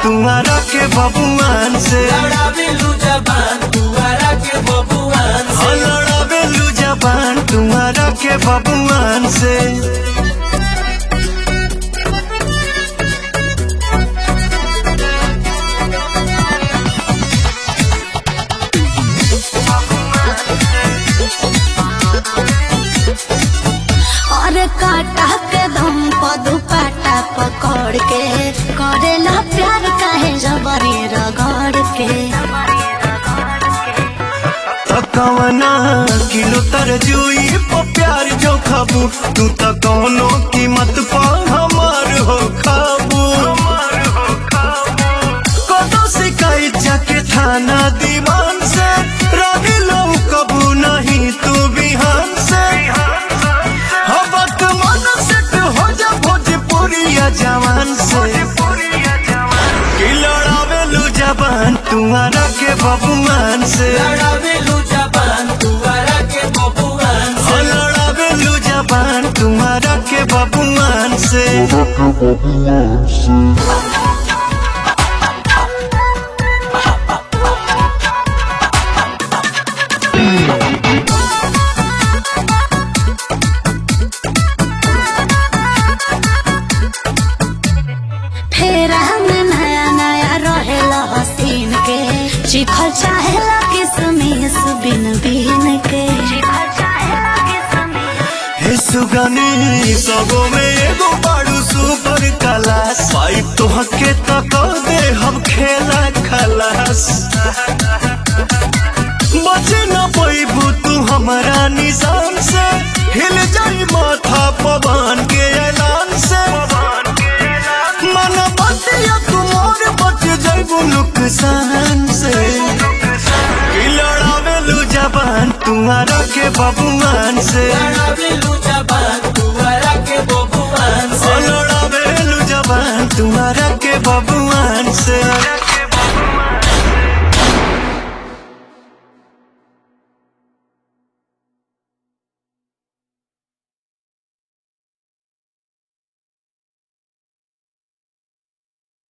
तुम्हारा के बबुआन से लड़ावेलू जबान तुअरा के बबुआन हाँ से लड़ावेलू जबान तुम्हारा के बबुआन से और काटा के दम पर दुपट्टा पकड़ के करेला प्यार काहे जबरी रगड़ के कवना किलो तरजुई पर प्यार जो खाबू तू तो कौनो कीमत पर हमार हो खाबू कदो शिकायत जाके थाना दीवान से रानी लो कबू नहीं तू बिहान से हवत मन सेट हो जा भोजपुरिया जवान से कि लड़ावेलू जबान तुम्हारा के बबुआन से लड़ावेलू जबान तुअरा के बबुआन हो से लड़ावेलू जबान तुम्हारा के बबुआन से फेरा में नया नया रहेला हसीन के चिखल चाहेला किसमिस बिन बिन के हे सुगनी सबो में एगो बाड़ू सुपर क्लास पाइप तो हके तक दे हम खेला खलास बचे न पैबू तू हमारा निशान से हिल जाई माथा पवन के ऐलान से मन बतिया तुमोर बच जाइबू नुकसान से कि लड़ावेलू जबान तुम्हारा के बबुआन से लड़ावेलू जबान तुअरा के बबुआन से लड़ावेलू जबान तुम्हारा के बबुआन से